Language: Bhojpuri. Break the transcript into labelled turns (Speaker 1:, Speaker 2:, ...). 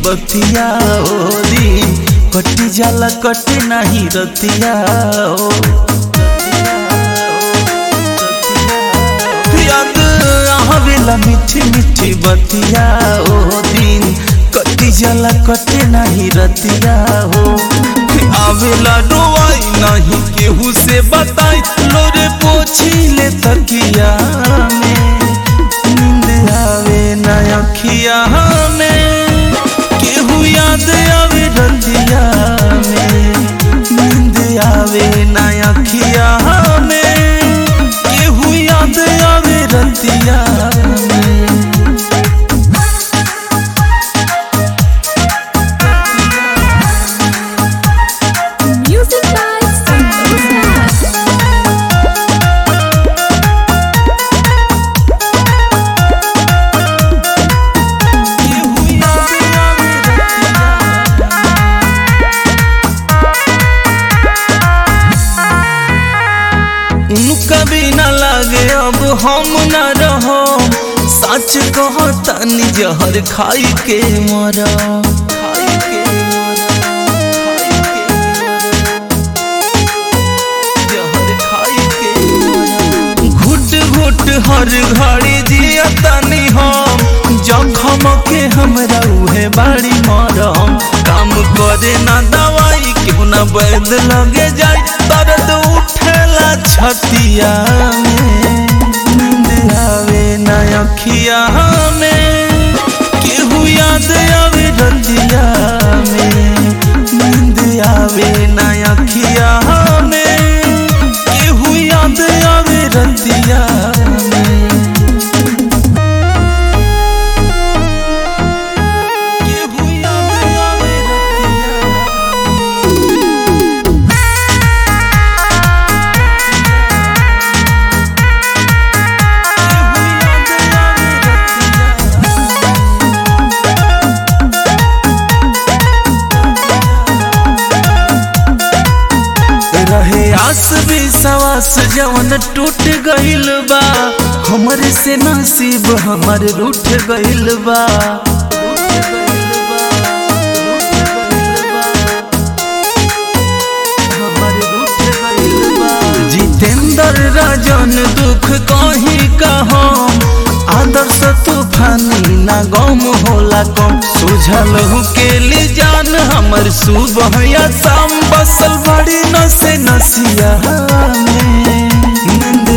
Speaker 1: बतिया ओ दिन कटी जाला कटे नहीं रतिया ओ याद आवेला मीठी मीठी बतिया ओ दिन कटी जाला कटे नहीं रतिया हो आवेला रोवाई नहीं केहू से बताई लोरे पोछी ले तकिया में नींद आवे ना अखिया में केहू याद आवे रतिया में नींद आवे ना अखिया में केहू याद आवे रतिया में
Speaker 2: Music by Santosh Raj.
Speaker 1: केहू याद आवे रतिया उनका बिना लागे अब हम न रहो सच कहो तनी जहर खाई के मरा खाई के जहर खाई के घुट घुट हर घड़ी जिया तनी हम जखम के हमरा उहे बाड़ी मरम काम करे ना दवाई क्यों ना वैद लगे जाए दर्द उठेला छतिया में नींद आवे ना अखिया में केहू याद आवे रतिया में नींद आवे ना अखिया में केहू याद आवे रतिया में केहू याद आवे रतिया केहू याद आवे रतिया रहे आस भी सवास जवन टूट गइल बा हमरे से नसीब हमर रूठ गइल बा हमर रूठ गइल बा। जितेंद्र राजन दुख कहीं का हम आदर्श तूफानी ना गम होला कम सुझल हूँ के ली जान हमर सुबह या शाम बसल बड़ी नसे नसिया में नींद